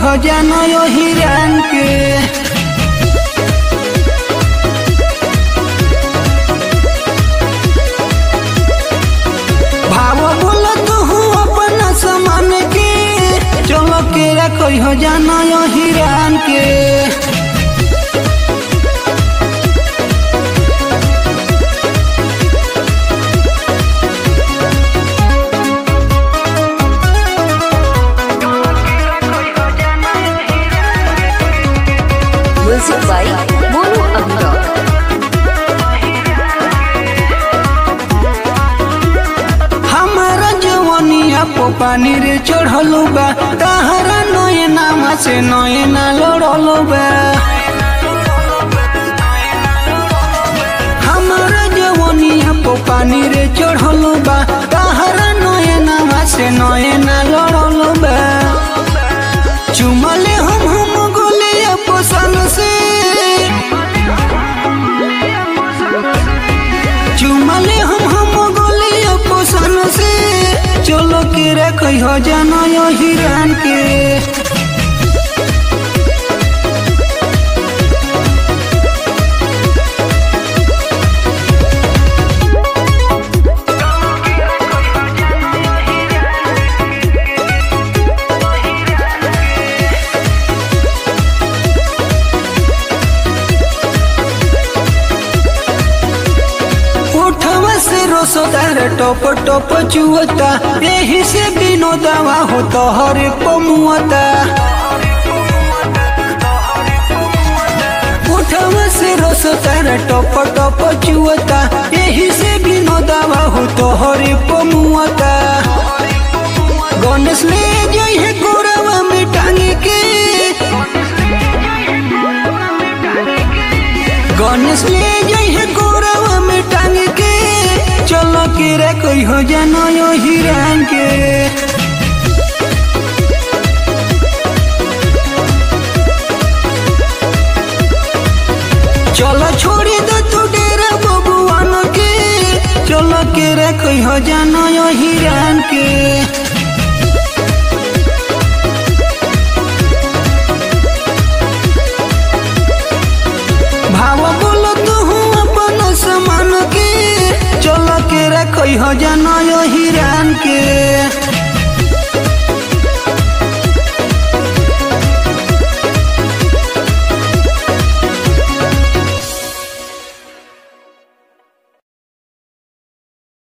हो जानो यो हिरान के भाव बोल तू अपना समान के चलो के रखो हो जानो यो हिरान के Music by Mono Amrock. हमारा जवनिया पो पानी रे चढ़लू बा तहरा नये नामा से नये ना लड़लू बा हमारा जवनिया पो पानी रे चढ़लू बा तहरा नये नामा से नये ना लड़लू बा चुमले हम हम गोले पोसन से चुमले हम हम गोले पोसन से चलो के रखो हो जानो यो हिरान के उठवा से रोसोदार टोप टोप चुअता यही से बिनो दवा हो तो हर को मुअता उठवा से रोसोदार टोप टोप चुअता यही से बिनो दवा हो तो हर को मुअता गणेश ले जाइए गोरवा में टांगे के गणेश ले जाइए गोरवा में टांग के चलो के रे कोई हो जानो यो हिरान के चलो छोड़ी दो तू डेरा बबुआन के चलो के रे कोई हो जानो यो हिरान के भाव बोलो तू अपन समान के चलो के रखो हो जानो यो हिरान